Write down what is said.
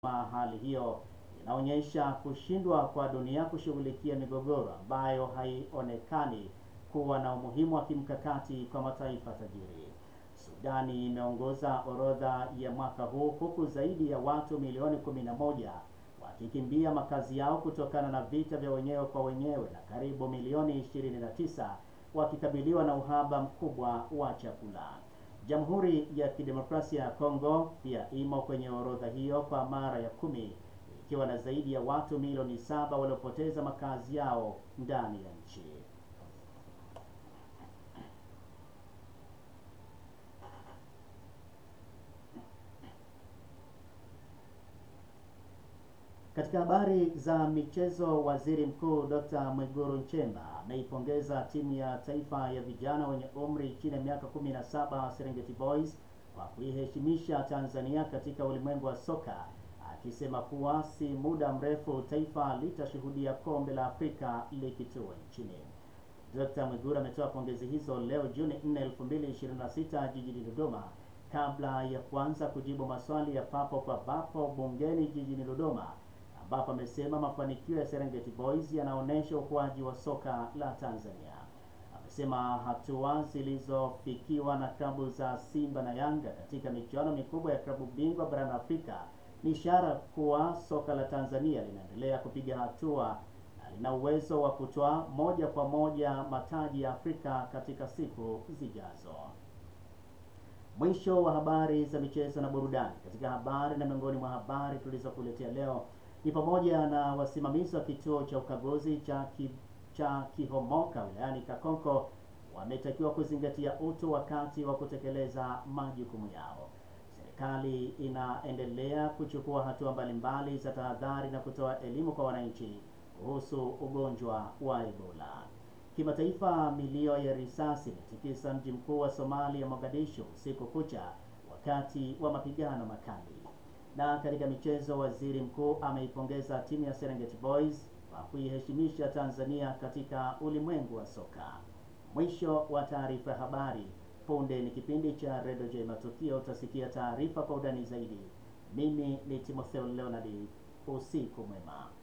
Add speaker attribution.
Speaker 1: hali hiyo inaonyesha kushindwa kwa dunia kushughulikia migogoro ambayo haionekani kuwa na umuhimu wa kimkakati kwa mataifa tajiri. Sudani imeongoza orodha ya mwaka huu huku zaidi ya watu milioni 11 wakikimbia makazi yao kutokana na vita vya wenyewe kwa wenyewe na karibu milioni 29 wakikabiliwa na uhaba mkubwa wa chakula. Jamhuri ya Kidemokrasia ya Kongo pia imo kwenye orodha hiyo kwa mara ya kumi ikiwa na zaidi ya watu milioni saba waliopoteza makazi yao ndani ya nchi. Katika habari za michezo, Waziri Mkuu Dr. Mwigulu Nchemba ameipongeza timu ya taifa ya vijana wenye umri chini ya miaka 17 Serengeti Boys kwa kuiheshimisha Tanzania katika ulimwengu wa soka, akisema kuwa si muda mrefu taifa litashuhudia kombe la Afrika likitua nchini. Dr. Mwigulu ametoa pongezi hizo leo Juni 4, 2026 jijini Dodoma kabla ya kuanza kujibu maswali ya papo kwa papo bungeni jijini Dodoma ambapo amesema mafanikio ya Serengeti Boys yanaonyesha ukuaji wa soka la Tanzania. Amesema hatua zilizofikiwa na klabu za Simba na Yanga katika michuano mikubwa ya klabu bingwa barani Afrika ni ishara kuwa soka la Tanzania linaendelea kupiga hatua na lina uwezo wa kutoa moja kwa moja mataji ya Afrika katika siku zijazo. Mwisho wa habari za michezo na burudani. Katika habari na miongoni mwa habari tulizokuletea leo ni pamoja na wasimamizi wa kituo cha ukaguzi cha ki, cha Kihomoka wilayani Kakonko wametakiwa kuzingatia utu wakati wa kutekeleza majukumu yao. Serikali inaendelea kuchukua hatua mbalimbali za tahadhari na kutoa elimu kwa wananchi kuhusu ugonjwa wa Ebola. Kimataifa, milio ya risasi imetikisa mji mkuu wa Somalia, Mogadishu, usiku kucha wakati wa mapigano makali. Na katika michezo, waziri mkuu ameipongeza timu ya Serengeti Boys kwa kuiheshimisha Tanzania katika ulimwengu wa soka. Mwisho wa taarifa ya habari. Punde ni kipindi cha Redio J Matukio, utasikia taarifa kwa undani zaidi. Mimi ni Timotheo Leonard, usiku mwema.